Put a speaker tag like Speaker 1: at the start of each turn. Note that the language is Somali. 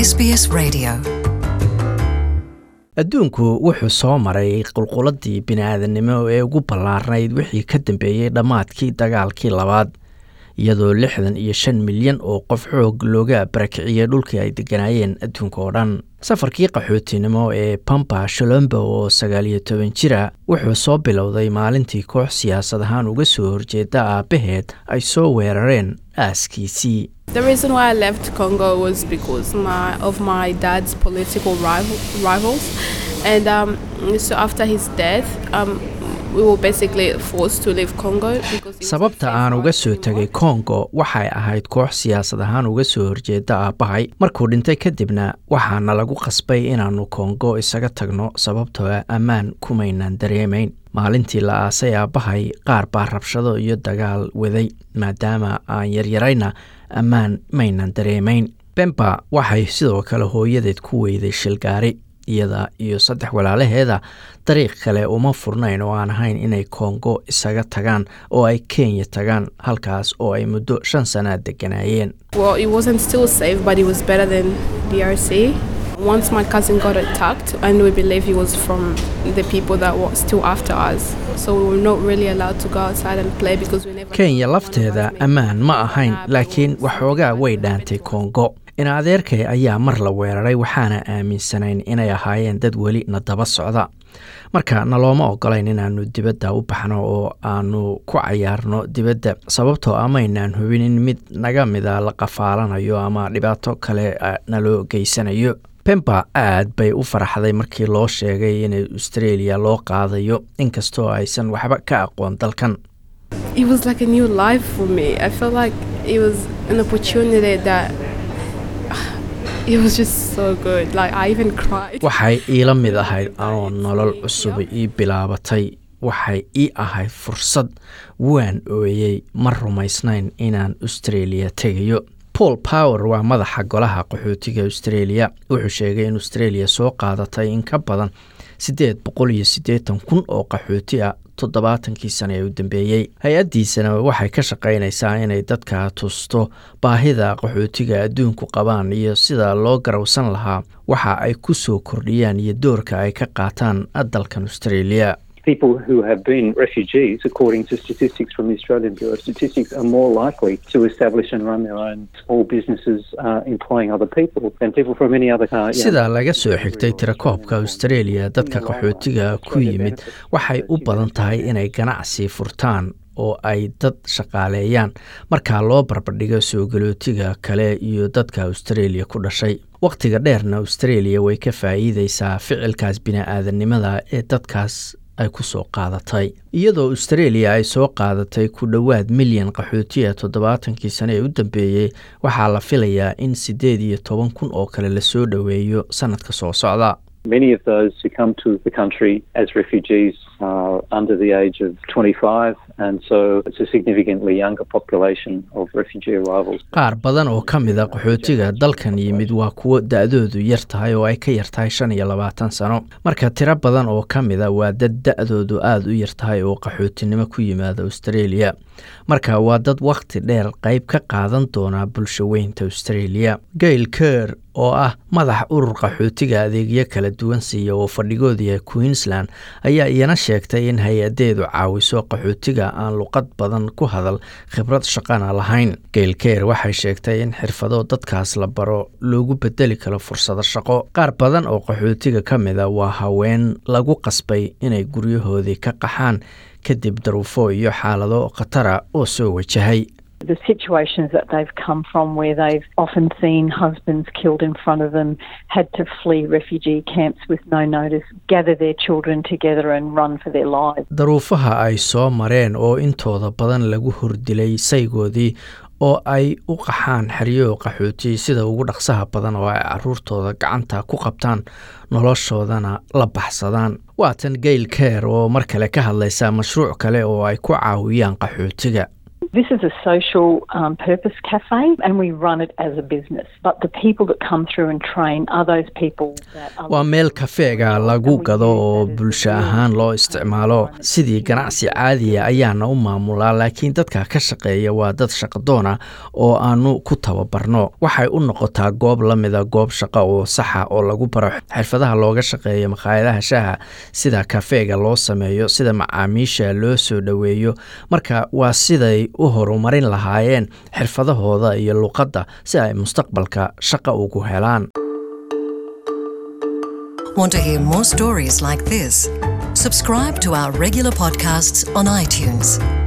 Speaker 1: SBS Radio.
Speaker 2: adduunku wuxuu soo maray qulquladii bini-aadannimo ee ugu ballaarnayd wixii ka dambeeyey dhammaadkii dagaalkii labaad iyadoo lixdan iyo shan milyan oo qof xoog looga barakiciyey dhulkii ay degganaayeen adduunka oo dhan safarkii qaxootinimo ee pampa sholombo oo sagaal iyo toban jira wuxuu soo bilowday maalintii koox siyaasad ahaan uga soo horjeeda aabbaheed ay soo weerareen aaskiisii
Speaker 3: The reason why I left Congo was because my, of my dad's political rival, rivals, and um, so after his death, um, we were basically forced to leave Congo because. it was
Speaker 2: sababta aan uga soo tegay kongo waxay ahayd koox siyaasad ahaan uga soo horjeeda aabbahay markuu dhintay kadibna waxaana lagu qasbay inaannu kongo isaga tagno sababtoo ah ammaan kumaynaan dareemayn maalintii la aasay aabbahay qaar baa rabshado iyo dagaal waday maadaama aan yaryarayna ammaan maynan dareemayn bemba waxay sidoo kale hooyadeed ku weyday shilgaari iyada iyo saddex walaalaheeda dariiq kale uma furnayn oo aan ahayn inay kongo isaga tagaan oo ay kenya tagaan halkaas oo ay muddo shan sanaa degganaayeen
Speaker 3: Well, it wasn't still safe, but it was better than DRC. Once my cousin got attacked, and we believe he was from the people that were still after us. So we were not really allowed to go outside and play because we never.
Speaker 2: kenya lafteeda ammaan ma ahayn laakiin waxoogaa way dhaantay kongo in adeerkay ayaa mar la weeraray waxaana aaminsanayn inay ahaayeen dad weli na daba socda marka nalooma ogolayn inaannu dibadda u baxno oo aanu ku cayaarno dibadda sababtoo amaynaan hubin in mid naga mida la qafaalanayo ama dhibaato kale ah naloo geysanayo bemba aad bay u faraxday markii loo sheegay in australia loo qaadayo inkastoo aysan waxba ka aqoon dalkan
Speaker 3: It was like a new life for me. I felt like it was an opportunity that. It was just so good. Like I even cried.
Speaker 2: waxay iila mid ahayd anoo nolol cusub ii bilaabatay waxay ii ahayd fursad waan ooyey ma rumaysnayn inaan australia tegayo paul power waa madaxa golaha qaxootiga australia wuxuu sheegay in australia soo qaadatay in ka badan siddeed boqol iyo siddeetan kun oo qaxooti ah toddobaatankii sane ee u dambeeyey hay-addiisana waxay ka shaqaynaysaa inay dadka tusto baahida qaxootiga adduunku qabaan iyo sida loo garowsan lahaa waxa ay ku soo kordhiyaan iyo doorka ay ka qaataan dalkan australia
Speaker 4: people who have been refugees, according to statistics from the Australian Bureau of Statistics, are more likely to establish and run their own small businesses uh, employing other people than people from any other uh, you know,
Speaker 2: sida laga soo xigtay tirakoobka australia dadka qaxootiga ku yimid waxay u badan tahay inay ganacsi furtaan oo ay dad shaqaaleeyaan markaa loo barbardhigo soo galootiga kale iyo dadka australia ku dhashay wakhtiga dheerna australia way ka faa'iideysaa ficilkaas bini-aadannimada ee dadkaas ay ku soo qaadatay iyadoo australia ay soo qaadatay ku dhowaad milyan qaxootiya toddobaatankii sane ee u dambeeyey waxaa la filayaa in siddeed iyo toban kun oo kale lasoo dhoweeyo sannadka soo socda
Speaker 4: Many of those who come to the country as refugees are under the age of 25, and so it's a significantly younger population of refugee arrivals.
Speaker 2: qaar badan oo ka mid a qaxootiga dalkan yimid waa kuwo da-doodu yar tahay oo ay ka yar tahay shan iyo labaatan sano marka tiro badan oo ka mid a waa dad da-doodu aada u yar tahay oo qaxootinimo ku yimaada australia marka waa dad wakhti dheer qayb ka qaadan doona bulsho weynta australia gail ker oo ah madax urur qaxootiga adeegyo kala duwan siiya oo fadhigoodii queensland ayaa iyana sheegtay in hay-adeedu caawiso qaxootiga aan luqad badan ku hadal khibrad shaqana lahayn gail ker waxay sheegtay in xirfado dadkaas la baro loogu bedeli karo fursado shaqo qaar badan oo qaxootiga ka mida waa haween lagu qasbay inay guryahoodii ka qaxaan kadib daruufo iyo xaalado khatara oo soo wajahay
Speaker 5: the situations that they've come from where they've often seen husbands killed in front of them, had to flee refugee camps with no notice, gather their children together and run for their lives.
Speaker 2: daruufaha ay soo mareen oo intooda badan lagu hordilay saygoodii oo ay u qaxaan xeryo qaxooti sida ugu dhaqsaha badan oo ay caruurtooda gacanta ku qabtaan noloshoodana la baxsadaan waatan gail ker oo mar kale ka hadlaysa mashruuc kale oo ay ku caawiyaan qaxootiga
Speaker 5: This is a social um, purpose cafe and we run it as a business. But the people that come through and train are those people that are
Speaker 2: waa meel kafeega lagu gado oo bulsho ahaan loo isticmaalo sidii ganacsi caadiya ayaana u maamulaa laakiin dadka ka shaqeeya waa dad shaqadoona oo aanu ku tababarno waxay u noqotaa goob la mida goob shaqo oo saxa oo lagu baro xirfadaha looga shaqeeya makhaayadaha shaha sida kafeega loo sameeyo sida macaamiisha loo soo dhoweeyo marka waa siday u horumarin lahaayeen xirfadahooda iyo luqadda si ay mustaqbalka shaqo ugu helaan
Speaker 1: Want to hear more stories like this? Subscribe to our regular podcasts on iTunes.